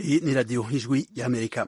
Iyi ni radiyo ijwi y'amerika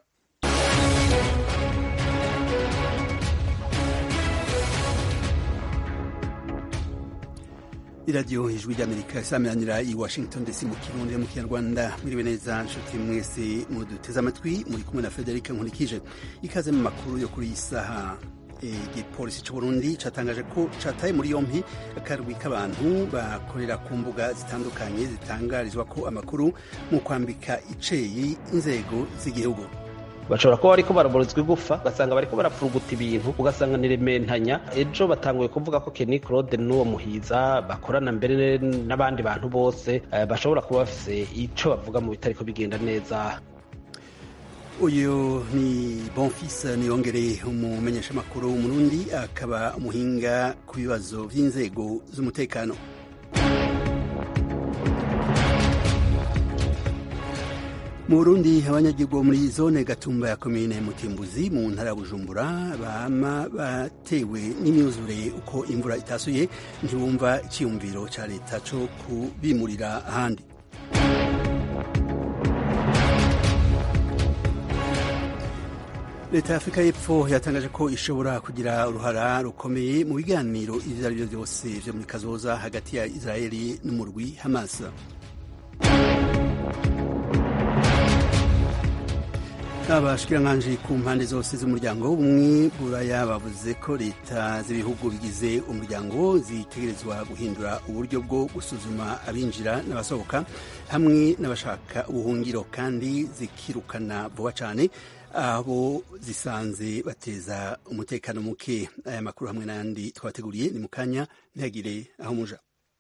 iradiyo ijwi ry'amerika isameranira i washington dc mu kirundi mu kinyarwanda mwiriwe neza nshuti mwese muduteze amatwi muri kumwe na frederic nkurikije ikaze mu makuru yo kuri iyi saha igipolisi c'uburundi catangaje ko cataye muri yompi akarwi k'abantu bakorera ku mbuga zitandukanye zitangarizwa ko amakuru mu kwambika iceyi inzego z'igihugu bashobora kuba bariko baraborozwa igufa ugasanga bariko barapfuruguta ibintu ugasanga ni rementanya ejo batanguye kuvuga ko Kenny Claude n'uwo muhiza bakorana mbere n'abandi bantu bose bashobora kuba bafise ico bavuga mu bitariko bigenda neza uyu ni bonfis niyongere umumenyeshamakuru w'umurundi akaba umuhinga ku bibazo vy'inzego z'umutekano mu burundi abanyagihugu bo muri zone gatumba ya komine mutimbuzi mu ntara ya bujumbura bama batewe n'imyuzure uko imvura itasuye ntibumva icyiyumviro ca leta co kubimurira ahandi leta ya afurika y'epfo yatangaje ko ishobora kugira uruhara rukomeye mu biganiro ivyo ari vyo vyose vyo muri kazoza hagati ya israeli n'umurwi hamas abashikiranganji ku mpande zose z'umuryango w'ubumwe buraya bavuze ko leta z'ibihugu bigize umuryango zitegerezwa guhindura uburyo bwo gusuzuma abinjira n'abasohoka hamwe n'abashaka ubuhungiro kandi zikirukana vuba cyane abo zisanze bateza umutekano muke aya makuru hamwe n'ayandi twabateguriye ni mu kanya ntihagire aho muja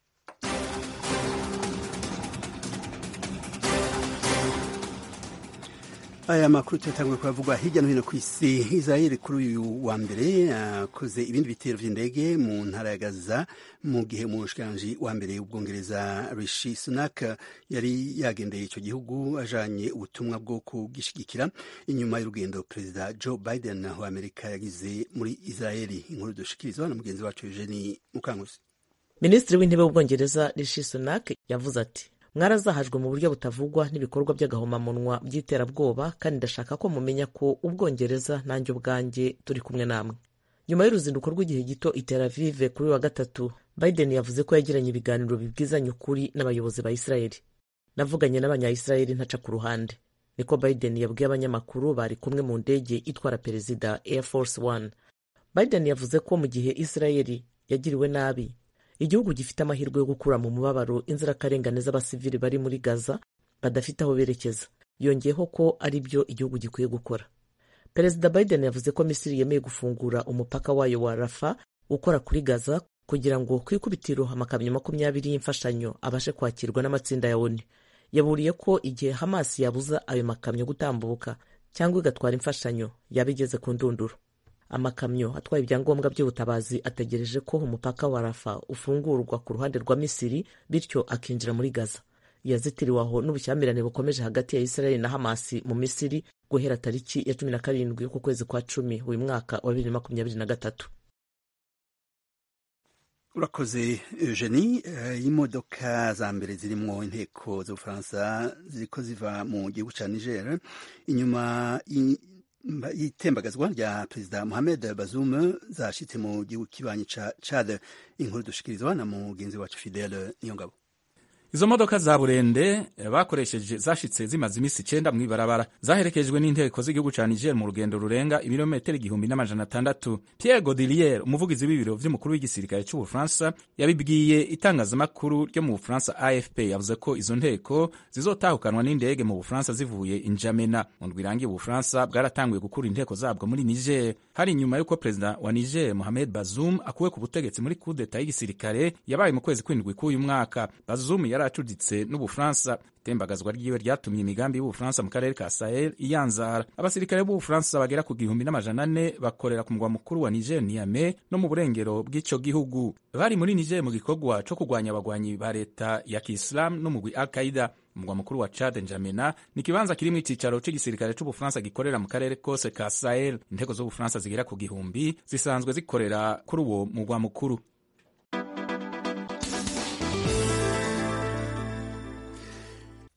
aya makuru tuyatanguye kuravugwa hirya no hino ku isi israel kuri uyu wa mbere akoze ibindi bitero vy'indege mu ntara ya gaza mu gihe umushikiranganji wa mbere w'ubwongereza rishi sunak yari yagendeye ico gihugu ajanye ubutumwa bwo kugishigikira inyuma y'urugendo perezida joe biden wa amerika yagize muri israeli inkuru dushikirizwa na mugenzi wacu eugeni mukanguzi minisitiri w'intebe w'ubwongereza rishi sunak yavuze ati mwarazahajwe mu buryo butavugwa n'ibikorwa by'agahomamunwa by'iterabwoba kandi ndashaka ko mumenya ko ubwongereza nanjye ubwanjye turi kumwe namwe nyuma y'uruzinduko rw'igihe gito i Tel Aviv kuri wa gatatu Biden yavuze ko yagiranye ibiganiro bibwizanya ukuri n'abayobozi ba Israeli navuganye n'abanya-Israeli ntaca ku ruhande niko Biden yabwiye abanyamakuru bari kumwe mu ndege itwara perezida Air Force One Biden yavuze ko mu gihe Israeli yagiriwe nabi igihugu gifite amahirwe yo gukura mu mubabaro inzirakarengane z'abasivili bari muri gaza badafite aho berekeza yongeyeho ko ari byo igihugu gikwiye gukora perezida biden yavuze ko misiri yemeye gufungura umupaka wayo wa rafa ukora kuri gaza kugira ngo ku ikubitiro amakamyo makumyabiri y'imfashanyo abashe kwakirwa n'amatsinda ya oni yaburiye ko igihe hamas yabuza ayo makamyo gutambuka cyangwa igatwara imfashanyo yaba igeze ku ndunduro amakamyo atwaye ibyangombwa by'ubutabazi ategereje ko umupaka wa rafa ufungurwa ku ruhande rwa misiri bityo akinjira muri gaza yazitiriwe aho n'ubushyamirane bukomeje hagati ya israeli na hamasi mu misiri guhera tariki ya cumi na karindwi y'uku kwezi kwa cumi uyu mwaka wa bibiri na makumyabiri na gatatu urakoze eugenie imodoka za mbere zirimwo inteko z'ubufaransa ziriko ziva mu gihugu ca niger inyuma itembagazwa rya perezida Mohamed Bazoum zashitse mu gihugu kibanyi ca Chad inkuru dushikirizwa na mugenzi wacu Fidele Niyongabo izo modoka za burende bakoresheje zashitse zimaze imisi icenda mw'ibarabara zaherekejwe n'inteko z'igihugu ca Niger mu rugendo rurenga ibirometero igihumbi n'amajana atandatu Pierre Godilier umuvugizi w'ibiro vy'umukuru w'igisirikare c'Ubufaransa yabibwiye itangazamakuru ryo mu Bufaransa AFP yavuze ko izo nteko zizotahukanwa n'indege mu Bufaransa zivuye Injamena mu ndwi irangiye Ubufaransa bwaratanguye gukura inteko zabwo muri Niger hari inyuma y'uko perezida wa Niger Mohamed Bazoum akuwe ku butegetsi muri coup d'etat y'igisirikare yabaye mu kwezi kw'indwi k'uyu mwaka Bazoum yari acuditse n'ubufaransa itembagazwa ryiwe ryatumye imigambi y'ubufaransa mu karere ka sahel iyanzara abasirikare b'ubufaransa bagera ku gihumbi n'amajana ane bakorera ku mugwa mukuru wa niger niame no mu burengero bw'ico gihugu bari muri niger mu gikorwa co kurwanya abagwanyi ba leta ya kiislamu n'umugwi al qaida umugwa mukuru wa Chad Njamena ni ikibanza kirimwo icicaro c'igisirikare c'Ubufaransa gikorera mu karere kose ka Sahel. Inteko z'Ubufaransa zigera ku gihumbi zisanzwe zikorera kuri uwo mugwa mukuru.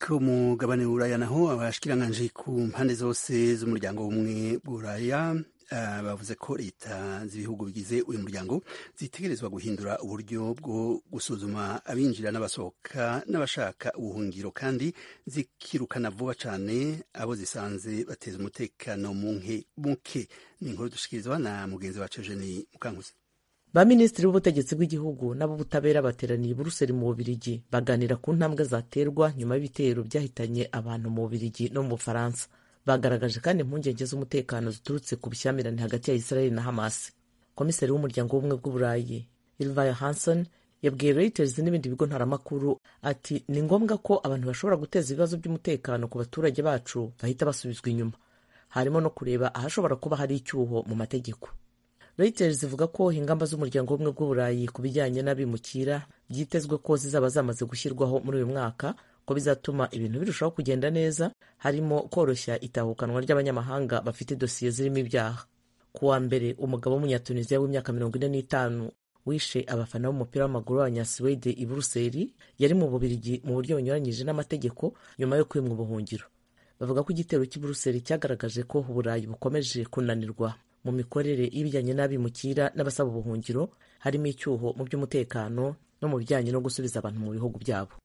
ku mugabane w'uburaya naho abashikiranganje ku mpande zose z'umuryango w'ubumwe bw'uburaya Uh, bavuze ko leta z'ibihugu bigize uyu muryango zitegerezwa guhindura uburyo bwo gusuzuma abinjira n'abasohoka n'abashaka ubuhungiro kandi zikirukana vuba cyane abo zisanze bateza umutekano muke ni inkuru dushikirizwa na mugenzi wacu Eugenie Mukankuzi ba minisitiri b'ubutegetsi bw'igihugu n'ab'ubutabera bateraniye i buruseli mu bubirigi baganira ku ntambwe zaterwa nyuma y'ibitero byahitanye abantu mu bubirigi no mu bufaransa bagaragaje kandi impungenge z'umutekano ziturutse ku bushyamirane hagati ya israel na hamas komiseri w'umuryango w'ubumwe bw'uburayi ilvaya hanson yabwiye reuters n'ibindi bigo ntaramakuru ati ni ngombwa ko abantu bashobora guteza ibibazo by'umutekano ku baturage bacu bahita basubizwa inyuma harimo no kureba ahashobora kuba hari icyuho mu mategeko reuters ivuga ko ingamba z'umuryango w'ubumwe bw'uburayi ku bijyanye n'abimukira byitezwe ko zizaba zamaze gushyirwaho muri uyu mwaka ko bizatuma ibintu birushaho kugenda neza harimo koroshya itahukanwa ry'abanyamahanga bafite dosiye zirimo ibyaha ku wa mbere umugabo w'umunyatuniziya w'imyaka mirongo ine n'itanu wishe abafana b'umupira w'amaguru w'abanyasuwede i buruseli yari mu bubirigi mu buryo bunyuranyije n'amategeko nyuma yo kwimwa ubuhungiro bavuga ko igitero cy'i buruseli cyagaragaje ko uburayi bukomeje kunanirwa mu mikorere y'ibijyanye n'abimukira n'abasaba ubuhungiro harimo icyuho mu by'umutekano no mu bijyanye no gusubiza abantu mu bihugu byabo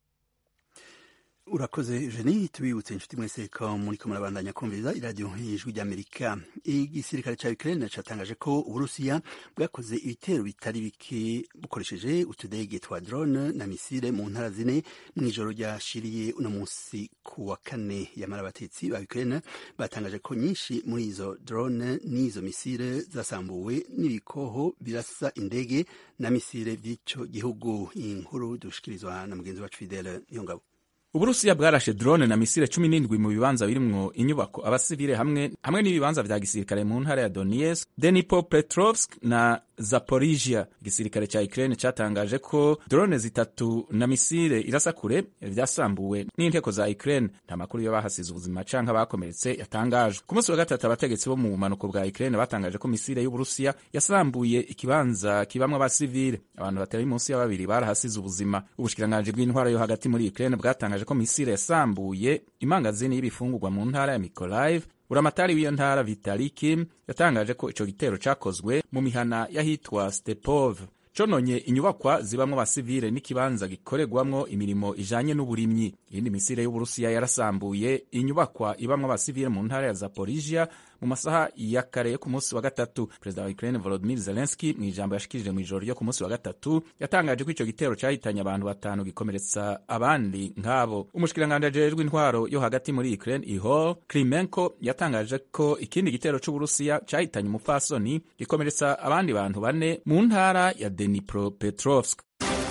urakoze jeni tubibutse inshuti mwese ko muri ko murabandanya kumviriza iradiyo y'ijwi ry'amerika igisirikare cya ukraine cyatangaje ko uburusiya bwakoze ibitero bitari bike bukoresheje utudege twa drone na misile mu ntara zine mu ijoro ryashiriye uno munsi ku wa kane yamara abatetsi ba ukraine batangaje ko nyinshi muri izo drone n'izo misile zasambuwe n'ibikoho birasa indege na misile by'icyo gihugu iyi nkuru dushikirizwa na mugenzi wacu fidele niyongabo uburusiya bwarashe drone na misile cumi n'indwi mu bibanza birimwo inyubako abasivile hamwe hamwe n'ibibanza vya gisirikare mu ntara ya donetsk dnipropetrovsk na zaporizhia igisirikare ca ukraine catangaje ko drone zitatu na misile irasa kure vyasambuwe n'inteko za ukraine nta makuru yo bahasize ubuzima canke abakomeretse yatangajwe ku munsi wa gatatu abategetsi bo mu bumanuko bwa ukraine batangaje ko misile y'uburusiya yasambuye ikibanza kibamwo abasivile abantu batari munsi ya babiri barahasize ubuzima ubushikiranganji bw'intwara yo hagati muri ukraine bwatangaje ko misile yasambuye imangazini y'ibifungurwa mu ntara ya Mykolaiv uramatari w'iyo ntara Vitali Kim yatangaje ko ico gitero cakozwe mu mihana y'ahitwa Stepov cononye inyubakwa zibamwo abasivile n'ikibanza gikoregwamwo imirimo ijanye n'uburimyi iyindi misile y'uburusiya yarasambuye inyubakwa ibamwo abasivile mu ntara ya Zaporizhia mu masaha ya kare yo ku munsi wa gatatu perezida wa Ukraine Volodymyr Zelensky mu ijambo yashikirije mu ijoro ryo ku munsi wa gatatu yatangaje ko ico gitero cahitanye abantu batanu gikomeretsa abandi nk'abo umushikiranganje ajejwe intwaro yo hagati muri Ukraine Ihor Klimenko yatangaje ko ikindi gitero c'Uburusiya cahitanye umupfasoni gikomeretsa abandi bantu bane mu ntara ya Dnipropetrovsk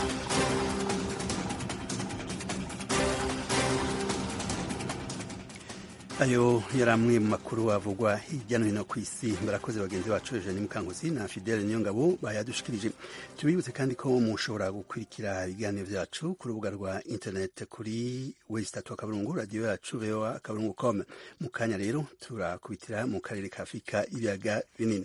ayo yari amwe mu makuru avugwa hirya no hino ku isi barakoze bagenzi bacu Eugenie Mukankusi na Fidele Niyongabo bayadushikirije tubibutse kandi ko mushobora gukurikira ibiganiro byacu ku rubuga rwa internet kuri wesitatu akaburungu radiyo yacu voa akaburungu com mu kanya rero turakubitira mu karere ka afurika ibiyaga binini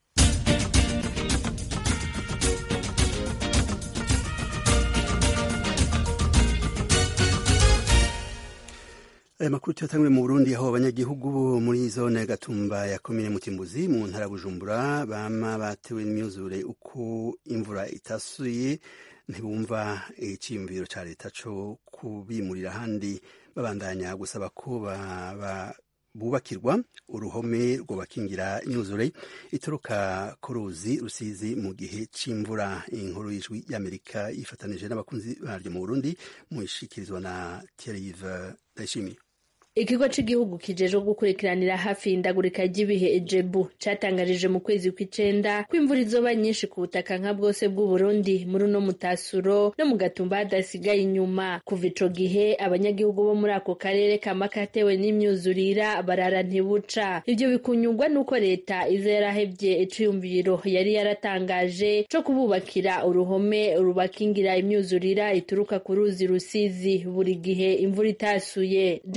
aya makuru tuyatangure mu burundi aho abanyagihugu bo muri zone gatumba ya komine mutimbuzi mu ntara bujumbura bama batewe n'imyuzure uko imvura itasuye ntibumva icyiyumviro cya leta cyo kubimurira ahandi babandanya gusaba ko bubakirwa uruhome rwubakingira imyuzure ituruka ku ruzi rusizi mu gihe cy'imvura inkuru y'ijwi y'amerika yifatanije n'abakunzi baryo mu burundi mu ishikirizwa na Thierry Ndayishimiye ikigo cy'igihugu kijejwe gukurikiranira hafi indagurika ry'ibihe ejebu catangarije mu kwezi kw'icenda ko imvura izoba nyinshi ku butaka nka bwose bw'uburundi muri uno mutasuro no mu gatumba hadasigaye inyuma kuva ico gihe abanyagihugu bo muri ako karere kama katewe n'imyuzurira barara ntibuca ivyo bikunyurwa n'uko leta iza yarahevye iciyumviro yari yaratangaje co kububakira uruhome rubakingira imyuzurira ituruka ku ruzi rusizi buri gihe imvura itasuye general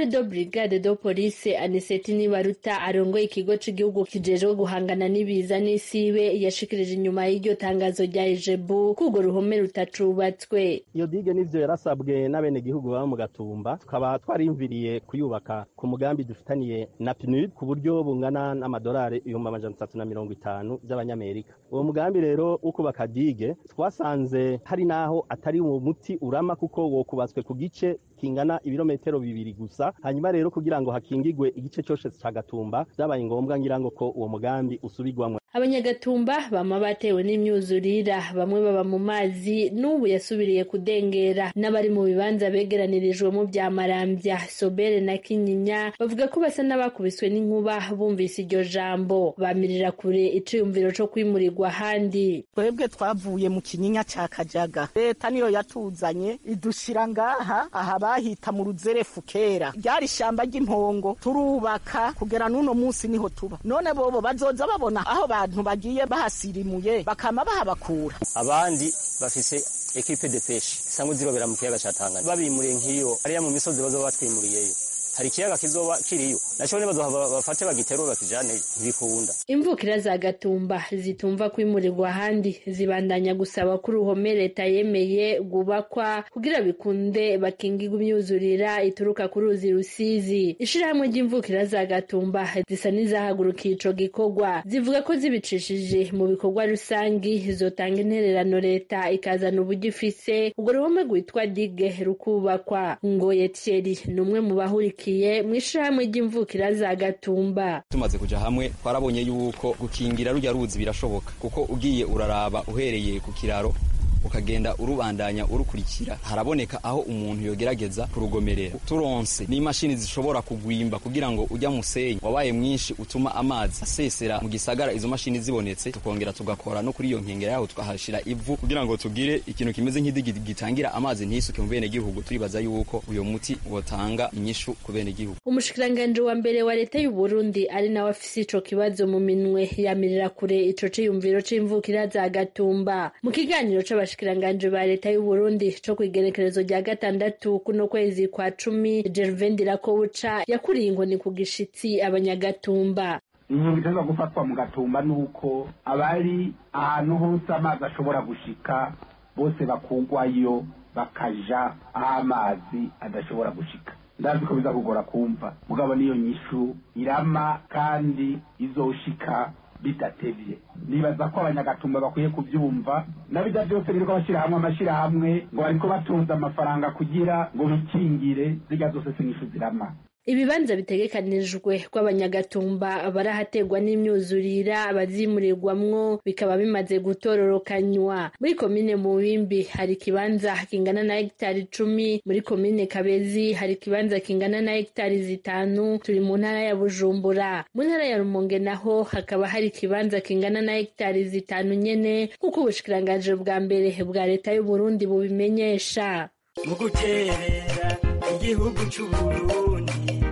general de brigade de police aniseti nibaruta arongoye ikigo c'igihugu kijejwe guhangana n'ibiza n'isibe yashikirije inyuma y'iryo tangazo rya ejebu ko urwo ruhome rutacubatswe iyo dige n'ivyo yarasabwe n'abenegihugu baba mu gatumba tukaba twarimviriye kuyubaka ku mugambi dufitaniye na pnud ku buryo bungana n'amadolari ibihumbi amajana atatu na mirongo itanu by'abanyamerika uwo mugambi rero wo kubaka dige twasanze hari n'aho atari uwo muti urama kuko wokubatswe ku gice kingana ibirometero bibiri gusa hanyuma rero kugira ngo hakingigwe igice cyose ca gatumba byabaye ngombwa ngira ngo ko uwo mugambi usubirwamwo abanyagatumba bama batewe n'imyuzurira bamwe baba mu mazi n'ubu yasubiriye kudengera n'abari mu bibanza begeranirijwemo bya marambya sobere na kinyinya bavuga ko basa n'abakubiswe n'inkuba bumvise iryo jambo bamirira kure iciyumviro co kwimurirwa ahandi twebwe twavuye mu kinyinya ca kajaga leta niyo yatuzanye idushira ngaha aha bahita mu ruzerefu kera ryari ishamba ry'impongo turubaka kugera n'uno munsi niho tuba none bobo bazoza babona aho abantu bagiye bahasirimuye bakama bahabakura abandi bafise ekipe de peshe isanzwe zirobera mu kiyaga ca Tanganyika babimuriye nk'iyo ariya mu misozi bazoba batwimuriyeyo hari ikiyaga kizoba kiriyo naco ne bazohava bafate bagiterura bakijane ntibikunda imvukira za gatumba zitumva kwimurirwa ahandi zibandanya gusaba ko uruhome leta yemeye rwubakwa kugira bikunde bakingirwa imyuzurira ituruka ku ruzi rusizi ishirahamwe ry'imvukira za gatumba zisa n'izahagurukiye ico gikorwa zivuga ko zibicishije mu bikorwa rusangi zotanga intererano leta ikazana uburyo ifise urwo ruhome rwitwa dige rukubakwa ngoye thierry ni umwe mu bahurikiye mu ishirahamwe ry'imvukira za gatumba tumaze kuja hamwe twarabonye yuko gukingira rujya ruzi birashoboka kuko ugiye uraraba uhereye ku kiraro ukagenda urubandanya urukurikira haraboneka aho umuntu yogerageza kurugomerera turonse n'imashini zishobora kugwimba kugira ngo ujya musenyi wabaye mwinshi utuma amazi asesera mu gisagara izo mashini zibonetse tukongera tugakora no kuri iyo nkengera yaho tukahashira ivu kugira ngo tugire ikintu kimeze nk'idigi gitangira amazi ntisuke mu bene gihugu turibaza yuko uyo muti wotanga inyishu ku bene gihugu umushikiranganji wa mbere wa leta y'u Burundi ari nawe afise ico kibazo mu minwe yamirira kure ico ciyumviro c'imvukira za gatumba mu kiganiro c'abash abashikiranganje ba leta y'u Burundi co kwigerekerezo rya gatandatu kuno kwezi kwa cumi Gervain Dirakobuca yakuriye inkoni ku gishitsi abanyagatumba inkingo iteza gufatwa mu gatumba nuko abari ahantu hose amazi ashobora gushika bose bakugwayo bakaja aho amazi adashobora gushika ndazi ko biza kugora kumva mugabo niyo nyishu irama kandi izoshika bidatevye nibaza ko abanyagatumba bakwiye kuvyumva nabija vyose biriko bashyira hamwe amashirahamwe ngo bariko batunze amafaranga kugira ngo bikingire zirya zose sinyishu zirama ibibanza bitegekanijwe kw'abanyagatumba barahategwa n'imyuzurira abazimurirwamwo bikaba bimaze gutororokanywa muri komine mubimbi hari ikibanza kingana na hegitari icumi muri komine kabezi hari ikibanza kingana na hegitari zitanu turi mu ntara ya bujumbura mu ntara ya rumonge naho hakaba hari ikibanza kingana na hegitari zitanu nyene nk'uko ubushikiranganji bwa mbere bwa leta y'uburundi bubimenyesha mu guterera igihugu c'uburundi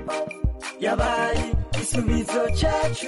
yabaye igisubizo cyacu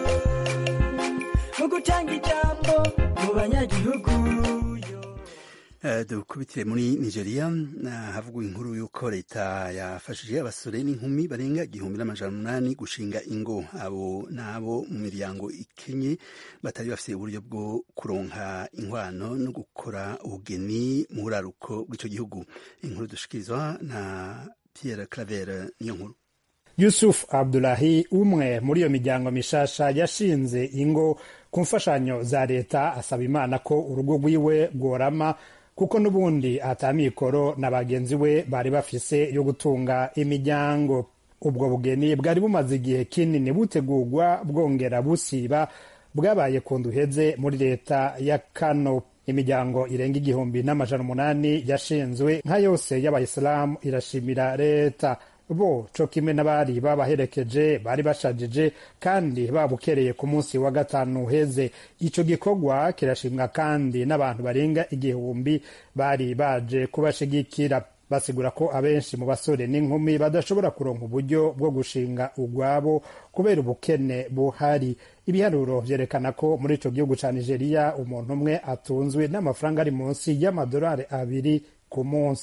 mu gutanga ijambo mu banyagihugu dukubitire muri nigeria havugwa inkuru y'uko leta yafashije abasore n'inkumi barenga igihumbi n'amajana umunani gushinga ingo abo n'abo mu miryango ikenye batari bafite uburyo bwo kuronka inkwano no gukora ubugeni mu buraruko bw'icyo gihugu inkuru dushikirizwa na pierre claver niyo nkuru yusuf abdulahi umwe muri iyo miryango mishasha yashinze ingo ku mfashanyo za leta asaba imana ko urugo rwiwe rworama kuko n'ubundi atamikoro na bagenzi we bari bafise yo gutunga imiryango ubwo bugeni bwari bumaze igihe kinini butegurwa bwongera busiba bwabaye ku nduheze muri leta ya kano imiryango irenga igihumbi n'amajana umunani yashinzwe nka yose y'abayisilamu irashimira leta bo co kimwe n'abari babaherekeje bari bashajije kandi babukereye ku munsi wa gatanu uheze ico gikorwa kirashimwa kandi n'abantu barenga igihumbi bari baje kubashigikira basigura ko abenshi mu basore n'inkumi badashobora kuronka uburyo bwo gushinga ugwabo kubera ubukene buhari ibiharuro vyerekana ko muri ico gihugu ca nigeria umuntu umwe atunzwe n'amafaranga ari munsi y'amadolari abiri ku munsi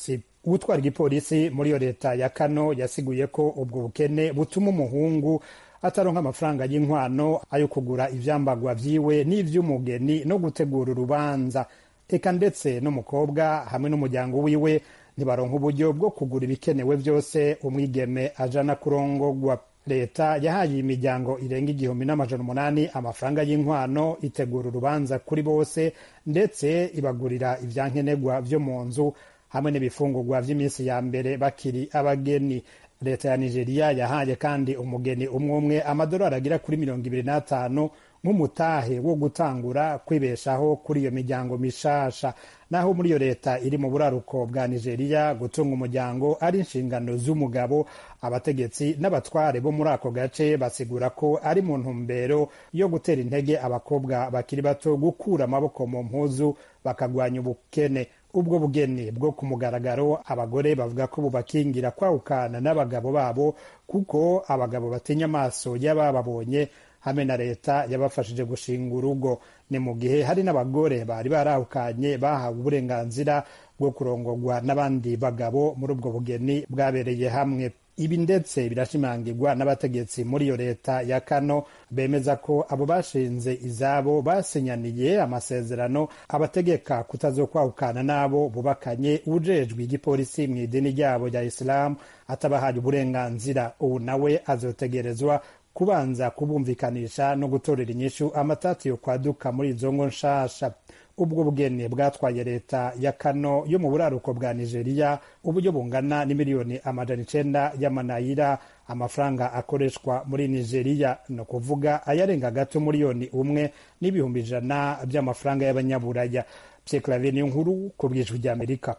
uwutwara igipolisi muri iyo leta ya kano yasiguye ko ubwo bukene butuma umuhungu ataronka amafaranga y'inkwano ayo kugura ivyambagwa vyiwe n'ivy'umugeni no gutegura urubanza eka ndetse n'umukobwa hamwe n'umuryango wiwe ntibaronka uburyo bwo kugura ibikenewe byose umwigeme ajana kurongogwa leta yahaye imiryango irenga igihumbi n'amajana umunani amafaranga y'inkwano itegura urubanza kuri bose ndetse ibagurira ivyankenerwa vyo mu nzu hamwe n'ibifungurwa vy'iminsi ya mbere bakiri abageni leta ya nigeria yahaye kandi umugeni umwe umwe amadolari agera kuri mirongo ibiri n'atanu nk'umutahe wo gutangura kwibeshaho kuri iyo miryango mishasha naho muri iyo leta iri mu buraruko bwa nigeria gutunga umuryango ari inshingano z'umugabo abategetsi n'abatware bo muri ako gace basigura ko ari mu ntumbero yo gutera intege abakobwa bakiri bato gukura amaboko mu mpuzu bakagwanya ubukene ubwo bugeni bwo ku mugaragaro abagore bavuga ko bubakingira kwahukana n'abagabo babo kuko abagabo batinya amaso y'abababonye hamwe na leta yabafashije gushinga urugo ni mu gihe hari n'abagore bari barahukanye bahawe uburenganzira bwo kurongorwa n'abandi bagabo muri ubwo bugeni bwabereye hamwe ibi ndetse birashimangirwa n'abategetsi muri iyo leta ya kano bemeza ko abo bashinze izabo basinyaniye amasezerano abategeka kutazokwahukana n'abo bubakanye ujejwe igipolisi mu idini ryabo rya isilamu atabahaye uburenganzira ubu nawe azotegerezwa kubanza kubumvikanisha no gutorera inyishu amatati yo kwaduka muri izo ngo nshasha ubwo bugeni bwatwaye leta ya kano yo mu buraruko bwa nigeria uburyo bungana n'imiliyoni amajana icenda y'amanayira amafaranga akoreshwa muri nigeria ni ukuvuga ayarenga gato miliyoni umwe n'ibihumbi ijana by'amafaranga y'abanyaburaya pyeklave ni nkuru ku bwijwi ry'amerika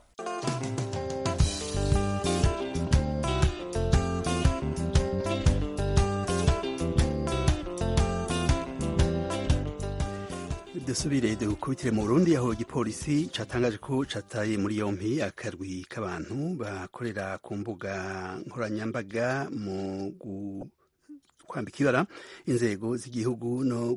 dusubire dukubitire mu burundi aho igipolisi catangaje ko cataye muri yompi akarwi k'abantu bakorera ku mbuga nkoranyambaga mu kwambika ibara inzego z'igihugu no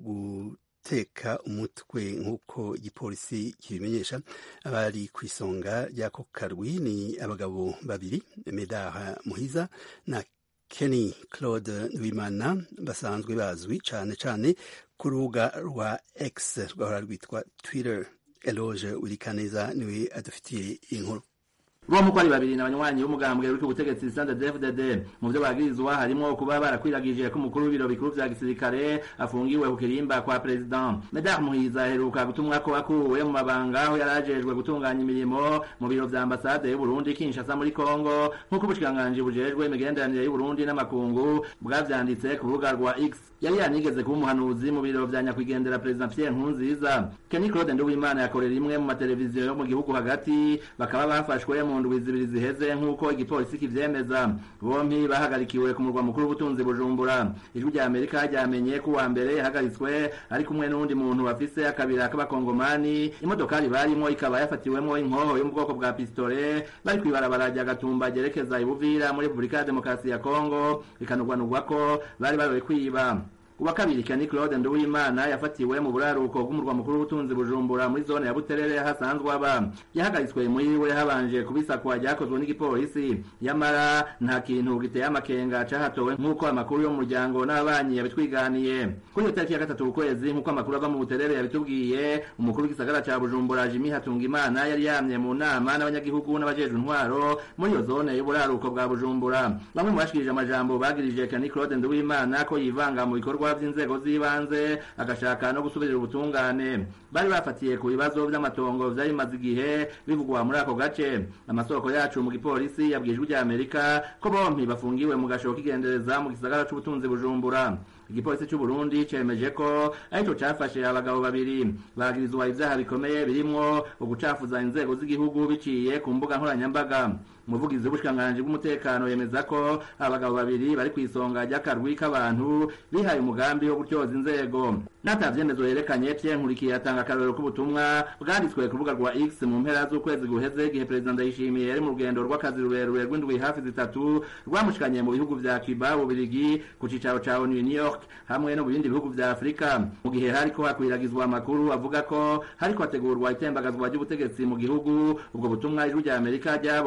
guteka umutwe nk'uko igipolisi kibimenyesha abari ku isonga ry'ako karwi ni abagabo babiri medaha muhiza na Kenny Claude Nwimana basanzwe bazwi cane cane ku rubuga rwa X rwahora rwitwa Twitter. Eloge Wirikaneza niwe adufitiye inkuru. bo muko ari babiri n'abanywanyi b'umugambwe uri ku butegetsi CNDD-FDD mu byo bagirizwa harimo kuba barakwiragije ko umukuru w'ibiro bikuru vya gisirikare afungiwe ku kirimba kwa president Medard Muhiza aheruka gutumwa ko akuwe mu mabanga aho yarajejwe gutunganya imirimo mu biro vya ambasade y'u Burundi Kinshasa muri Kongo nk'uko ubushikiranganji bujejwe imigenderanire y'u Burundi n'amakungu bwavyanditse ku rubuga rwa X yari yanigeze kuba umuhanuzi mu biro vya nyakwigendera president Pierre Nkurunziza Kenny Claude Nduwimana yakorera imwe mu mateleviziyo yo mu gihugu hagati bakaba bafashwe mu ndwi zibiri ziheze nk'uko igipolisi kivyemeza bompi bahagarikiwe ku murwa mukuru w'ubutunzi bujumbura ijwi rya amerika ryamenye ko uwa mbere yahagaritswe ari kumwe n'uwundi muntu bafise akabira k'abakongomani imodokari barimo ikaba yafatiwemo inkoho yo mu bwoko bwa pistole bari kw'ibarabara rya gatumba ryerekeza ibuvira muri repubulika ya demokarasi ya kongo bikanugwanugwa ko bari baroye kwiba uwa kabiri Kenny Claude Nduwimana yafatiwe mu buraruko bw'umurwa mukuru w'ubutunzi Bujumbura muri zone ya Buterere hasanzwe aba yahagaritswe muri we habanje kubisakwa ryakozwe n'igipolisi yamara nta kintu giteye amakenga cahatowe nk'uko amakuru yo mu muryango n'abanyi yabitwiganiye kuri iyo tariki ya gatatu ukwezi nk'uko amakuru ava mu Buterere yabitubwiye umukuru w'igisagara ca Bujumbura Jimmy Hatungimana yari yamye mu nama n'abanyagihugu n'abajejwe intwaro muri iyo zone y'uburaruko bwa Bujumbura bamwe mu bashikirije amajambo bagirije Kenny Claude Nduwimana ko yivanga mu bikorwa vy'inzego z'ibanze agashaka no gusubirira ubutungane bari bafatiye ku bibazo vy'amatongo vyari bimaze igihe bivugwa muri ako gace amasoko yacu mu gipolisi yabwijwe rya Amerika ko bompi bafungiwe mu gasho k'igendereza mu gisagara c'ubutunzi Bujumbura igipolisi cy'u Burundi cemeje ko arico cafashe abagabo babiri bagirizwa ivyaha bikomeye birimwo ugucafuza inzego z'igihugu biciye ku mbuga nkoranyambaga umuvugizi w'ubushikiranganji bw'umutekano yemeza ko abagabo babiri bari ku isonga ry'akarwi k'abantu bihaye umugambi wo gutyoza inzego n'atavyemezo yerekanye Pierre Nkurikiye atanga akarorero k'ubutumwa bwanditswe ku rubuga rwa X mu mpera z'ukwezi guheze igihe perezida Ndayishimiye yari mu rugendo rw'akazi rurerure rw'indwi hafi zitatu rwamushikanye mu bihugu vya Cuba Ubirigi ku cicaro ca ONU New York hamwe no mu bindi bihugu vya Afrika mu gihe hariko hakwiragizwa amakuru avuga ko hariko hategurwa itembagazwa ry'ubutegetsi mu gihugu ubwo butumwa ijwi rya Amerika ryabonye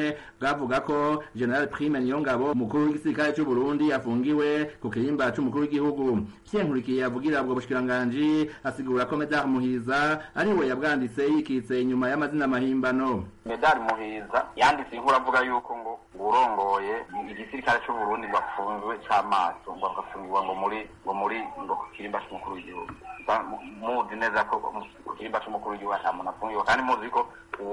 bumwe bwavuga ko general prime niyongabo umukuru w'igisirikare c'u burundi afungiwe ku kirimba c'umukuru w'igihugu vyenkurikiye avugira ubwo bushikiranganji asigura ko medar muhiza ari we yabwanditse yikitse inyuma y'amazina mahimbano medari muhiza yanditse inkuru avuga yuko ngo urongoye igisirikare c'u Burundi bafunzwe c'amaso ngo bagafungirwa ngo muri ngo muri ngo ku kirimba c'umukuru w'igihugu muzi neza ko ku kirimba c'umukuru w'igihugu ata muntu afungiwe kandi muzi ko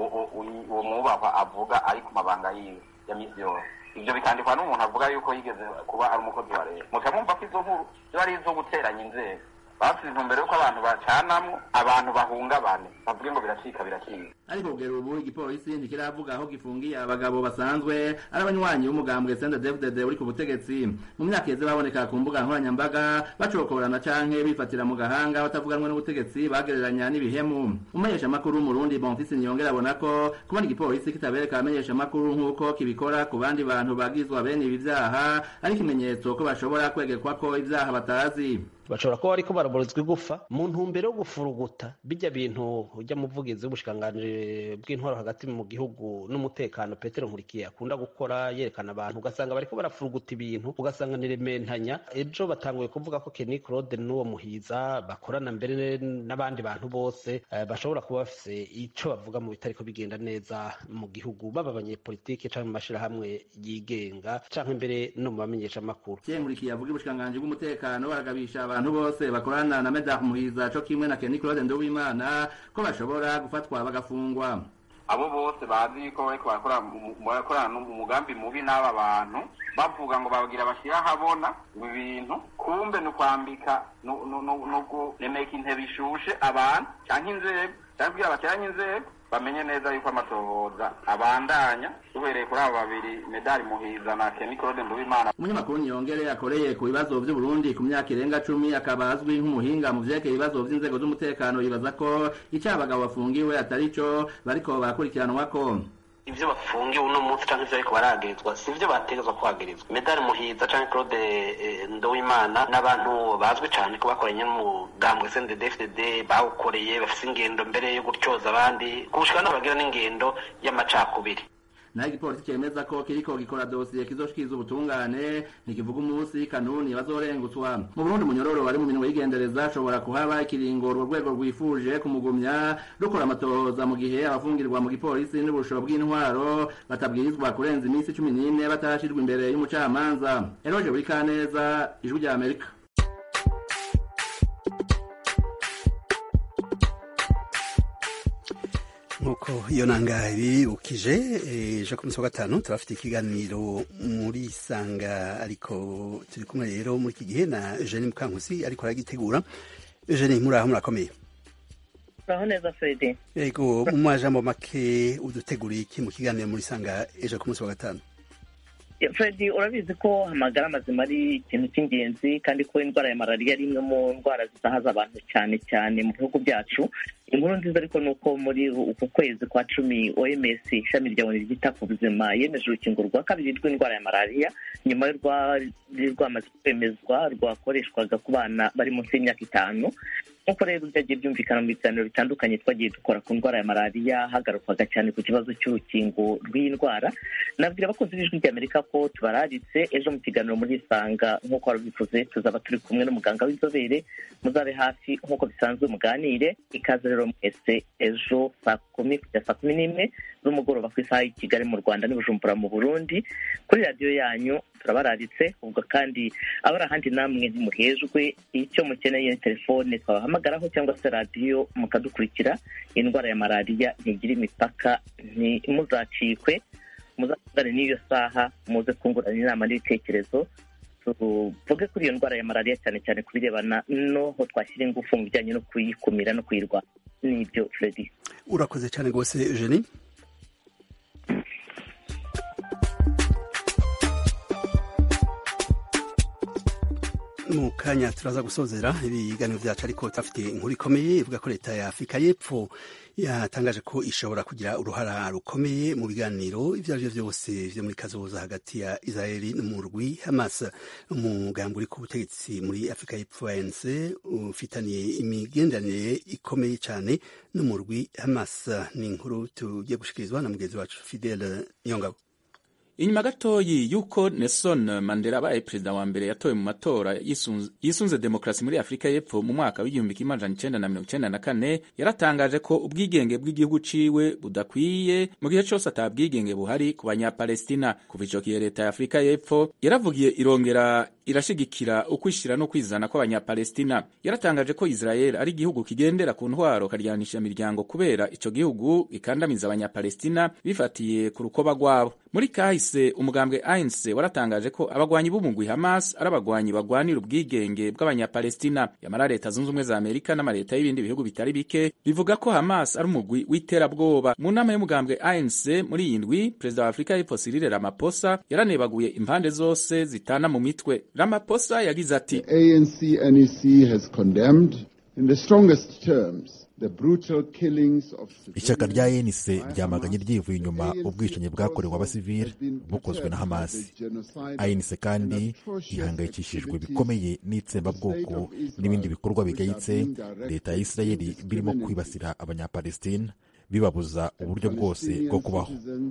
uwo mwubahwa avuga ari ku mabanga yiwe ya misi yose ivyo bikandikwa n'umuntu avuga yuko yigeze kuba ari umukozi wa leta muca mwumva ko izo nkuru ziba ari izo guteranya inzego bafite intumbero yuko abantu bacanamwo abantu bahungabane bavuge ngo biracika biracika ariko kugera ubu igipolisi ntikiravuga aho gifungiye abagabo basanzwe ari abanywanyi b'umugambwe senda david uri ku butegetsi mu myaka yeze baboneka ku mbuga nkoranyambaga bacokorana canke bifatira mu gahanga batavuganwe n'ubutegetsi bagereranya n'ibihemu umumenyeshamakuru w'umurundi bonfisi niyongera abona ko kubona igipolisi kitabereka abamenyeshamakuru nk'uko kibikora ku bandi bantu bagizwa bene ibi vyaha ari ikimenyetso ko bashobora kwegekwa ko ivyaha batazi bashobora kuba bariko baraborozwa igufa mu ntumbero yo gufuruguta bijya bintu ujya muvugizi w'ubushikanganje bw'intwaro hagati mu gihugu n'umutekano petero nkurikiye akunda gukora yerekana abantu ugasanga bariko barafuruguta ibintu ugasanga ni rementanya ejo batanguye kuvuga ko Kenny Claude n'uwo muhiza bakorana mbere n'abandi bantu bose uh, bashobora kuba bafise ico bavuga mu bitariko bigenda neza mu gihugu baba abanyepolitike canke mu mashirahamwe yigenga canke mbere no mu bamenyesha makuru nkurikiye avuga ubushikanganje bw'umutekano baragabisha abantu bose bakorana na Medar Muhiza co kimwe na Kenny Claude Nduwimana ko bashobora gufatwa bagafungwa abo bose bazi ko bariko barakorana umugambi mubi n'aba bantu bavuga ngo bagira bashyira ahabona ibintu kumbe ni ukwambika no kuremeka intebe ishushe abantu cyangwa inzego cyangwa kugira bateranye inzego bamenye neza yuko amatohoza abandanya duhereye kuri abo babiri medali muhiza na Kenny Claude Nduwimana umunyamakuru Niyongere akoreye ku bibazo by'u Burundi ku myaka irenga cumi akaba azwi nk'umuhinga mu vyerekeye ibibazo vy'inzego z'umutekano yibaza ko icyo abagabo bafungiwe atari cyo bariko barakurikiranwa ko ivyo bafungiwe uno munsi canke ivyo ariko baragirizwa si ivyo bategezwa kuhagirizwa medali muhiza canke claude eh, ndowimana n'abantu bazwi cane ko bakoranye n'umugambwe sndfdd bawukoreye bafise ingendo mbere yo gutyoza abandi gushika no bagira n'ingendo y'amacakubiri naho igipolisi cemeza ko kiriko gikora dosiye kizoshikiriza ubutungane ntikivuga umunsi kanuni bazorengutswa mu burundi munyororo wari mu minwe y'igendereza ashobora kuhaba ikiringo urwo rwego rwifuje kumugumya rukora amatohoza mu gihe abafungirwa mu gipolisi n'ubushoro bw'intwaro batabwirizwa kurenza iminsi cumi n'ine batarashirwa imbere y'umucamanza eroje buri kaneza ijwi rya amerika nk'uko iyo nanga bibukije ejo ku munsi wa gatanu turafite ikiganiro muri sanga ariko turi kumwe rero muri iki gihe na eugenie mukankusi ariko aragitegura eugenie muraho murakomeye uraho neza fredi yego mu majambo make uduteguriye iki mu kiganiro muri sanga ejo ku munsi wa gatanu fredi urabizi ko amagara mazima ari ikintu cy'ingenzi kandi ko indwara ya malariya ari imwe mu ndwara zisahaza abantu cyane cyane mu bihugu byacu inkuru nziza ariko ni uko muri uku kwezi kwa cumi oms ishami rya oni ryita ku buzima yemeje urukingo rwa kabiri rw'indwara ya malariya nyuma y'urwari rwamaze kwemezwa rwakoreshwaga ku bana bari munsi y'imyaka itanu nk'uko rero byagiye byumvikana mu biganiro bitandukanye twagiye dukora ku ndwara ya malariya hagarukwaga cyane ku kibazo cy'urukingo rw'iyi ndwara nabwira abakozi b'ijwi ry'amerika ko tubararitse ejo mu kiganiro muri isanga nk'uko warabivuze tuzaba turi kumwe n'umuganga w'inzobere muzabe hafi nk'uko bisanzwe muganire ikaze rero mwese ejo saa kumi kugera saa kumi n'imwe z'umugoroba ku isaha y'i kigali mu rwanda n'ibujumbura mu burundi kuri radiyo yanyu turabararitse ubwo kandi abari ahandi namwe ntimuhejwe icyo mukeneye ni telefone twabahamagaraho cyangwa se radiyo mukadukurikira indwara ya malariya ntigira imipaka ntimuzacikwe muzavugane n'iyo saha muze kungurana inama n'ibitekerezo tuvuge kuri iyo ndwara ya malariya cyane cyane ku birebana n'aho twashyira ingufu mu bijyanye no kuyikumira no kuyirwanya n'ibyo fredi urakoze cyane rwose eugenie mu kanya turaza gusozera ibiganiro byacu ariko turafite inkuru ikomeye ivuga ko leta ya afurika y'epfo yatangaje ko ishobora kugira uruhara rukomeye mu biganiro ibyo ari byo byose byo muri kazoza hagati ya israeli n'umurwi hamas umugambi uri ku butegetsi muri afurika y'epfo anc ufitaniye imigenderanire ikomeye cyane n'umurwi hamas ni inkuru tugiye gushikirizwa na mugenzi wacu fidele niyongabo inyuma gatoyi y'uko nelson mandela abaye perezida wa mbere yatowe mu matora yisunze demokarasi muri afurika y'epfo mu mwaka w'igihumbi kimwe amajana icenda na mirongo icenda na kane yaratangaje ko ubwigenge bw'igihugu ciwe budakwiye mu gihe cose ata bwigenge buhari ku banyapalestina kuva ico gihe leta ya afurika y'epfo yaravugiye irongera irashigikira ukwishira no kwizana kw'abanyapalestina yaratangaje ko israel ari igihugu kigendera ku ntwaro karyanisha imiryango kubera ico gihugu gikandamiza abanyapalestina bifatiye ku rukoba rwabo muri kahise umugambwe ANC waratangaje ko abagwanyi b'umugwi Hamas ari abagwanyi bagwanira ubwigenge bw'abanyapalestina yamara leta zunze ubumwe za Amerika n'amaleta y'ibindi bihugu bitari bike bivuga ko Hamas ari umugwi w'iterabwoba mu nama y'umugambwe ANC muri iyi ndwi perezida wa Afurika y'Epfo Cyril Ramaphosa yaranebaguye impande zose zitana mu mitwe Ramaphosa yagize ati ANC NEC has condemned in the strongest terms ishyaka rya enise ryamaganye ryivuye inyuma ubwicanyi bwakorewe abasivili bukozwe na hamasi enise kandi ihangayikishijwe bikomeye n'itsembabwoko n'ibindi bikorwa bigayitse leta ya isirayeli birimo kwibasira abanyapalestina bibabuza uburyo bwose bwo kubaho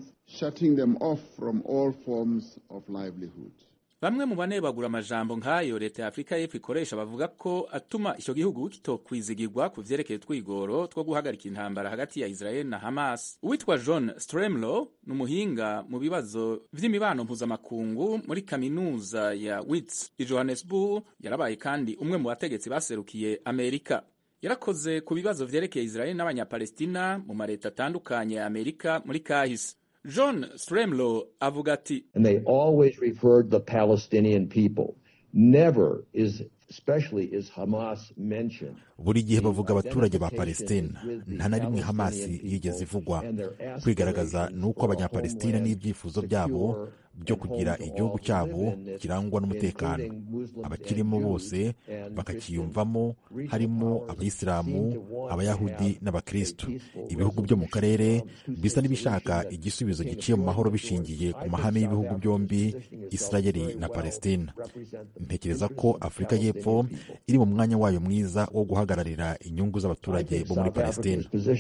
bamwe mu banebagura amajambo nk'ayo leta ya afurika y'epfo ikoresha bavuga ko atuma icyo gihugu kitokwizigirwa ku vyerekeye twigoro two guhagarika intambara hagati ya israel na hamas uwitwa john stremlo ni umuhinga mu bibazo vy'imibano mpuzamakungu muri kaminuza ya wits i johannesburg yarabaye kandi umwe mu bategetsi baserukiye amerika yarakoze ku bibazo vyerekeye israel n'abanyapalestina mu mareta atandukanye ya amerika muri kahise john stremlo avuga ati and they always referred the palestinian people never is especially is hamas mentioned buri gihe bavuga abaturage ba palestina nta na rimwe hamasi yigeze ivugwa kwigaragaza ni uko abanyapalestina n'ibyifuzo byabo byo kugira igihugu cyabo kirangwa n'umutekano abakirimo bose bakakiyumvamo harimo abayisilamu abayahudi n'abakristu ibihugu byo mu karere bisa n'ibishaka igisubizo giciye mu mahoro bishingiye ku mahame y'ibihugu byombi isirayeli na palestina ntekereza ko afurika y'epfo iri mu mwanya wayo mwiza wo guhagararira inyungu z'abaturage bo muri palestina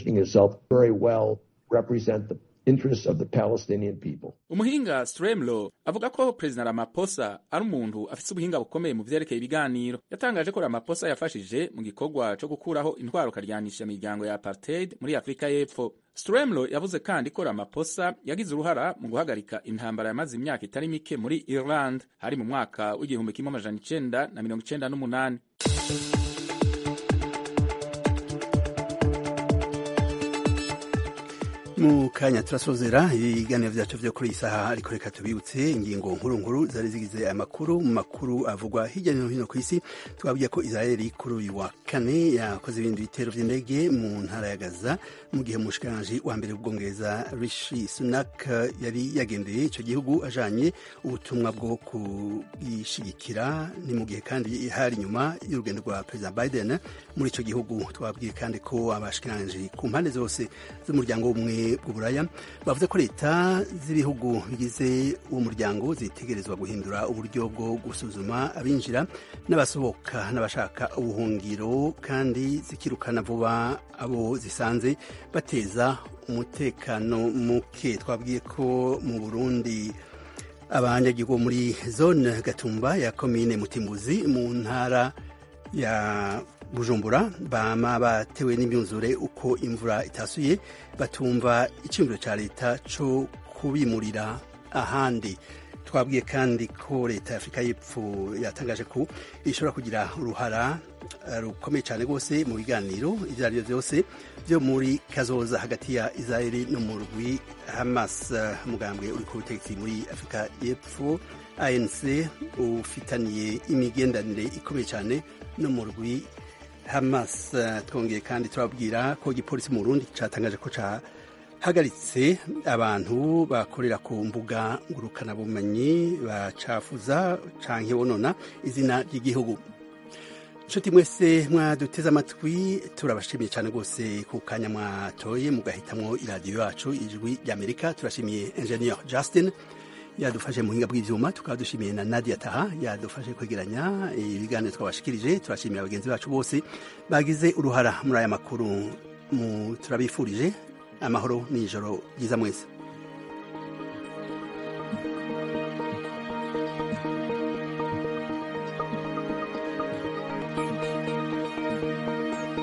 umuhinga stremlo avuga ko perezida ramaphosa ari umuntu afite ubuhinga bukomeye mu vyerekeye ibiganiro yatangaje ko ramaphosa yafashije mu gikorwa co gukuraho intwaro karyanisha imiryango ya apartheid muri afurika y'epfo stremlo yavuze kandi ko ramaphosa yagize uruhara mu guhagarika intambara yamaze imyaka itari mike muri ireland hari mu mwaka w'igihumbi kimwe amajana icenda na mirongo icenda n'umunani mu kanya turasozera ibiganiro byacu byo kuri iyi saha ariko reka tubibutse ingingo nkuru nkuru zari zigize aya makuru mu makuru avugwa hirya no hino ku isi twabwiye ko israeli kuri uyu wa kane yakoze ibindi bitero by'indege mu ntara ya gaza mu gihe umushikiranganji wa mbere w'ubwongereza rishi sunak yari yagendeye icyo gihugu ajanye ubutumwa bwo kubwishyigikira ni mu gihe kandi hari inyuma y'urugendo rwa perezida biden muri icyo gihugu twabwiye kandi ko abashikiranganji ku mpande zose z'umuryango w'ubumwe bw'uburaya bavuze ko leta z'ibihugu bigize uwo muryango zitegerezwa guhindura uburyo bwo gusuzuma abinjira n'abasohoka n'abashaka ubuhungiro kandi zikirukana vuba abo zisanze bateza umutekano muke twabwiye ko mu burundi abanyagihugu muri zone gatumba ya komine mutimbuzi mu ntara ya bujumbura bama batewe n'imyuzure uko imvura itasuye batumva icyumviro cya leta cyo kubimurira ahandi twabwiye kandi ko leta ya afurika y'epfo yatangaje ko ishobora kugira uruhara rukomeye cyane rwose mu biganiro ibyo ari byo byose byo muri kazoza hagati ya israeli no mu rwi hamas umugambwe uri ku butegetsi muri afurika y'epfo anc ufitaniye imigenderanire ikomeye cyane no mu rwi hamas twongeye kandi turabwira ko igipolisi mu burundi cyatangaje ko cyahagaritse abantu bakorera ku mbuga ngurukanabumenyi bacafuza cyangwa bonona izina ry'igihugu inshuti mwese mwaduteze amatwi turabashimiye cyane rwose ku kanya mwatoye mugahitamwo iradiyo yacu ijwi ry'amerika turashimiye engineer justin yadufashe mu buhinga bw'ibyuma tukaba dushimiye na nadia taha yadufashe kwegeranya ibiganiro twabashikirije turashimira bagenzi bacu bose bagize uruhara muri aya makuru turabifurije amahoro n'ijoro ryiza mwese